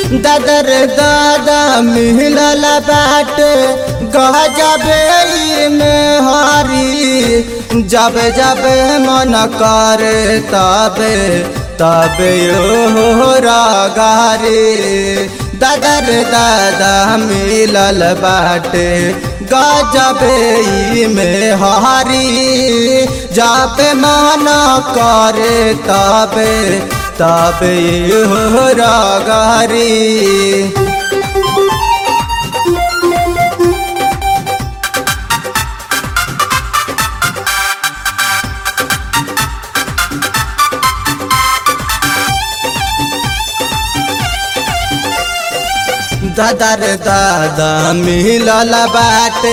दादर दादा मिलल बाट गजबे में हरी जब जब मन करे तबे तबे हो रागारी दादर दादा मिलल बाटे गजबे में हरी जब मन करे तबे तबे हो रागारी दादर दादा मिलल बाटे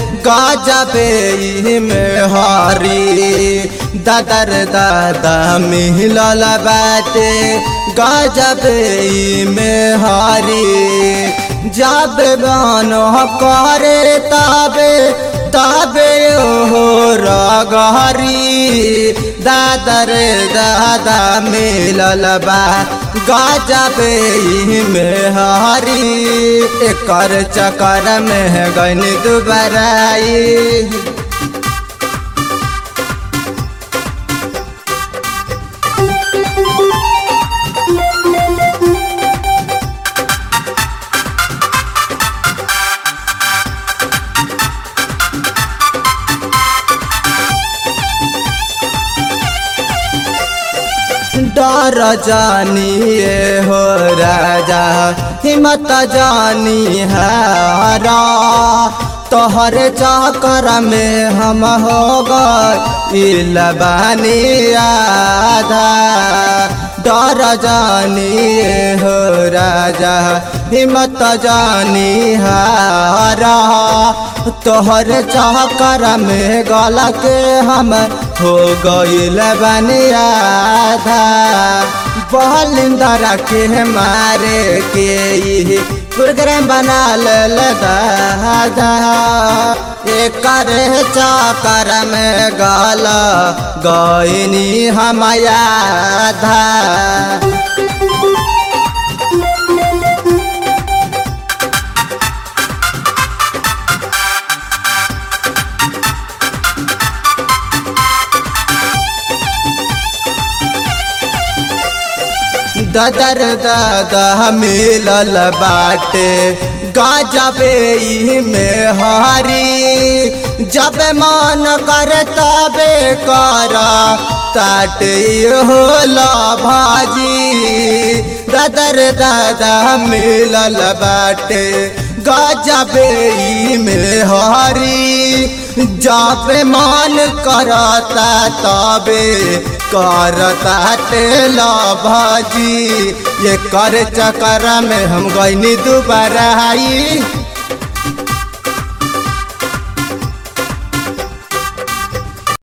गजबे में हरी दादर दादा मिलल बाटे गजबे में हरी जब बन करे तबे तबे हो रगहरी दादर दादा मिलल बा गजबे में हरी एकर चक्कर में गन दुबराई डर जानिए हो राजा हिम्मत जानी हारा तोहर चक्कर में हम हो गए आधा डर जानिए हो राजा हिम्मत जानी हारा तोहर चक्कर में गल के हम हो गईल आधा बलिंदर के मारे के प्रोग्राम बना लेल दादा एकर चक्कर में गल गईनी हम आधा ददर दादा मिलल बाटे गजबे में हारी जब मन कर तबे कर ताट होला भाजी ददर दादा मिलल बाटे गजबे में हारी जब मन करता तबे करता तेला भाजी ये कर चक्कर में हम गईनी दोबारा आई